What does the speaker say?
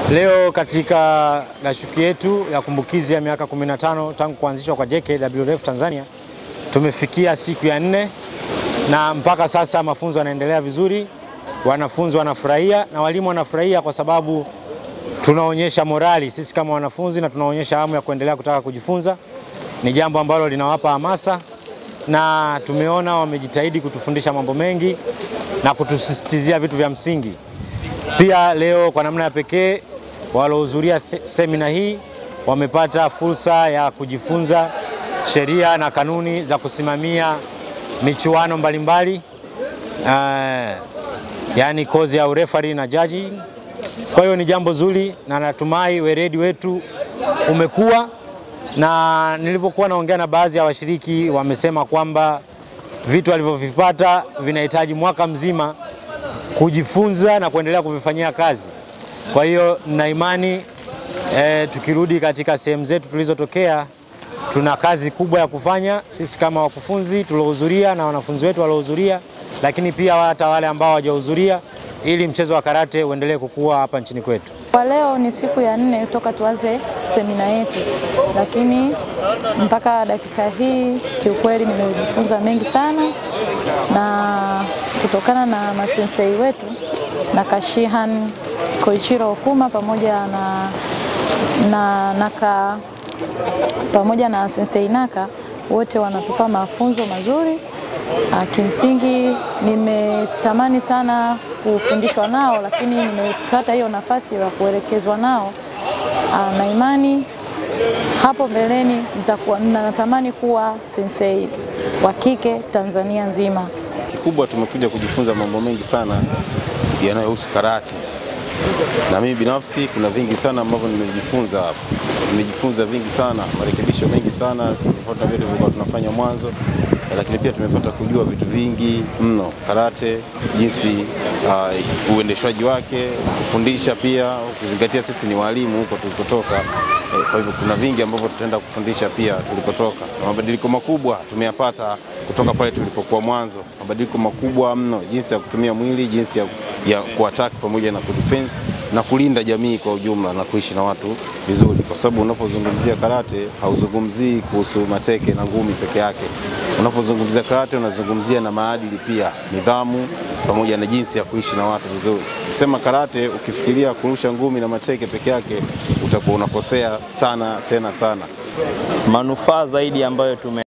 Leo katika dashuki yetu ya kumbukizi ya miaka 15 tangu kuanzishwa kwa JKWF Tanzania tumefikia siku ya nne na mpaka sasa mafunzo yanaendelea vizuri, wanafunzi wanafurahia na walimu wanafurahia kwa sababu tunaonyesha morali sisi kama wanafunzi na tunaonyesha hamu ya kuendelea kutaka kujifunza. Ni jambo ambalo linawapa hamasa na tumeona wamejitahidi kutufundisha mambo mengi na kutusisitizia vitu vya msingi. Pia leo kwa namna ya pekee waliohudhuria semina hii wamepata fursa ya kujifunza sheria na kanuni za kusimamia michuano mbalimbali uh, yaani kozi ya urefari na judging. Kwa hiyo ni jambo zuri na natumai weledi wetu umekuwa, na nilipokuwa naongea na baadhi ya washiriki wamesema kwamba vitu walivyovipata vinahitaji mwaka mzima kujifunza na kuendelea kuvifanyia kazi. Kwa hiyo nina imani e, tukirudi katika sehemu zetu tulizotokea, tuna kazi kubwa ya kufanya sisi kama wakufunzi tuliohudhuria na wanafunzi wetu waliohudhuria, lakini pia hata wale ambao hawajahudhuria ili mchezo wa karate uendelee kukua hapa nchini kwetu. Kwa leo ni siku ya nne toka tuanze semina yetu, lakini mpaka dakika hii kiukweli nimejifunza mengi sana, na kutokana na masensei wetu na Kashihan Koichiro Okuma pamoja na, na Naka pamoja na sensei Naka wote wanatupa mafunzo mazuri. Kimsingi nimetamani sana kufundishwa nao, lakini nimepata hiyo nafasi ya kuelekezwa nao, na imani hapo mbeleni nitakuwa natamani kuwa sensei wa kike Tanzania nzima. Kikubwa tumekuja kujifunza mambo mengi sana yanayohusu karate, na mimi binafsi kuna vingi sana ambavyo nimejifunza hapa. Nimejifunza vingi sana, marekebisho mengi sana tofauti na vile tulikuwa tunafanya mwanzo, lakini pia tumepata kujua vitu vingi mno karate, jinsi uh, uendeshwaji wake, kufundisha pia, ukizingatia sisi ni walimu huko tulikotoka. Kwa hivyo kuna vingi ambavyo tutaenda kufundisha pia tulikotoka, na mabadiliko makubwa tumeyapata kutoka pale tulipokuwa mwanzo, mabadiliko makubwa mno, jinsi ya kutumia mwili, jinsi ya, ya kuattack pamoja na kudefense na kulinda jamii kwa ujumla na kuishi na watu vizuri, kwa sababu unapozungumzia karate hauzungumzii kuhusu mateke na ngumi peke yake. Unapozungumzia karate unazungumzia na maadili pia, nidhamu pamoja na jinsi ya kuishi na watu vizuri. Ukisema karate ukifikiria kurusha ngumi na mateke peke yake utakuwa unakosea sana tena sana. Manufaa zaidi ambayo tume